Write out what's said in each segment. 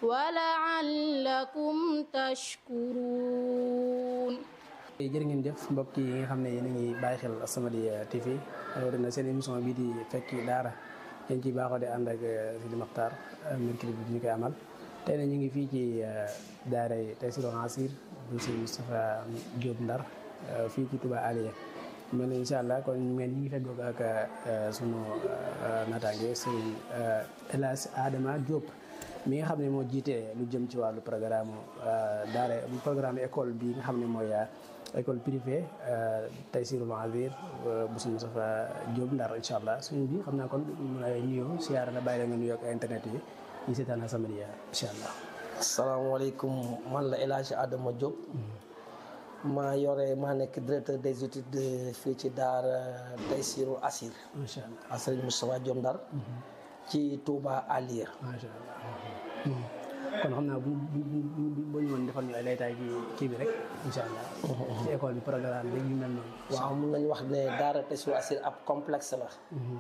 ولعلكم تشكرون jërë ngeen jëf mbokk yi nga xam ne yéen a ngi bàyyi xel As-Samadiyya TV rawatina seen émission bii di fekki daara dañ ciy baaxoo di ànd ak Sidi Maxtaar mercredi bi ñu koy amal tey na ñu ngi fii ci daara Taysiroul Assir bu si Moustapha Diop Ndar fii ci Touba Aliya mel na incha allah kon ngeen ñi ngi feggoog ak sunu naataange sëriñ El Hadj Adama Diop mi nga xam ne moo jiite lu jëm ci wàllu programme daara programme école bi nga xam ne mooy école privée Taysiroul Assir bu suñu Moustapha Diop Ndar incha allah suñu bi xam naa kon mu lay nuyoo siyaara la bàyyi la nga nuyoo ak internet yi ñu seetaan As-Samadiyya incha allah. asalaamaaleykum man la El Hadj Adama Diop. maa yore maa nekk directeur des études fii ci daara Taysiroul Assir. macha allah Sëriñ Moustapha Diop Ndar. ci Touba Aliya. macha allah kon xam naa bu bu bu bu ñu woon defal ñu ay laytaay ci kii bi rek incha allah. ci école bi programme bi yu mel noonu. waaw mun nañu wax ne daara Taysiroul Assir ab complexe la.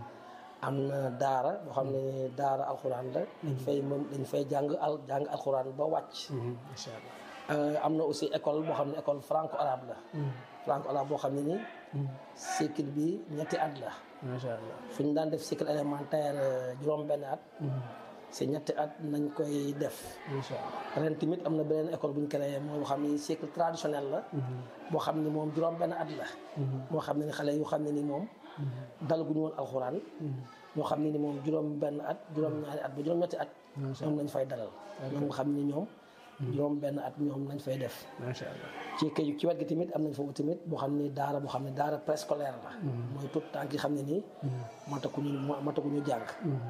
am na daara boo xam ne daara alxuraan la. dañ fay moom dañ fay jàng al jàng alxuraan ba wàcc. macha allah. am na aussi école boo xam ne école franco arabe la. franco arabe boo xam ne ni. cycle bi ñetti at la. macha allah. fu ñu daan def cycle élémentaire juróom-benn at. si ñetti at nañ koy def. macha allah. ren tamit am na beneen école bu ñu créé mooy boo xam ni cycle traditionnel la. boo xam ni moom juróom-benn at la. moo xam ne ni xale yu xam ne ni moom. dalaguñu woon alxuraan. ñoo xam ne ni moom juróom-benn at juróom-ñaari at ba juróom-ñetti at. ñoom lañ fay dalal. ñoom nga xam ni ñoom. juróom benn at ñoom lañ fay def. macha allah. ci kay ci wet gi tamit am nañ foofu tamit boo xam ni daara boo xam ne daara préscolaire la. mooy tout tànk yi xam ne nii. mataguñu mataguñu jàng.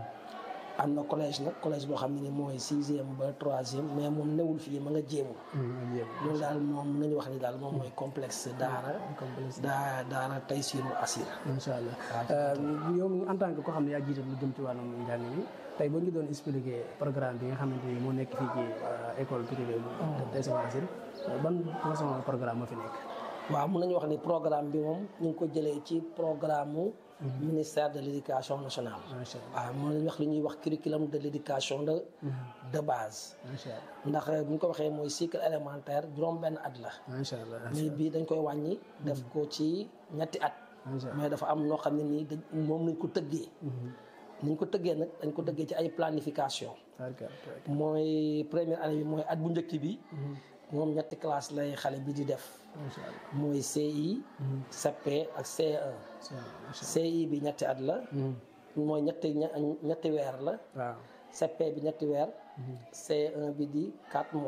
am na collège nag collège boo xam ne ni mooy sixième ba troisième mais moom newul fii ma nga jéemu. loolu daal moom mën nañu wax ni daal moom mooy complexe daara. complexe daa daara Taysiroul Assir. macha allah yow en tant que koo xam ne yaa jiite lu jëm ci wàllum njàng mi tey boo ñu doon expliquer programme bi nga xamante ni moo nekk fii ci école privée bu Taysiroul Assir ban façon programme moo fi nekk. waaw mun nañu wax ni programme bi moom ñu ngi ko jëlee ci programme mu. ministère de l' éducation nationale. macha allah waaw mun nañu wax li ñuy wax curriculum de l' éducation de. de base. macha allah ndax bu ñu ko waxee mooy cycle élémentaire juróom-benn at la. macha allah mais bii dañ koy wàññi. def ko ci ñetti at. mais dafa am noo xam ne nii dañ moom lañ ko tëggee. ni ñu ko tëggee nag dañ ko tëggee ci ay planification. mooy première année bi mooy at bu njëkk bi. moom ñetti classe lay xale bi di def. macha allah mooy CI. CP ak CE1. CI bi ñetti at la. mooy ñetti ñetti weer la. waaw CP bi ñetti weer. CE1 bi di quatre mois.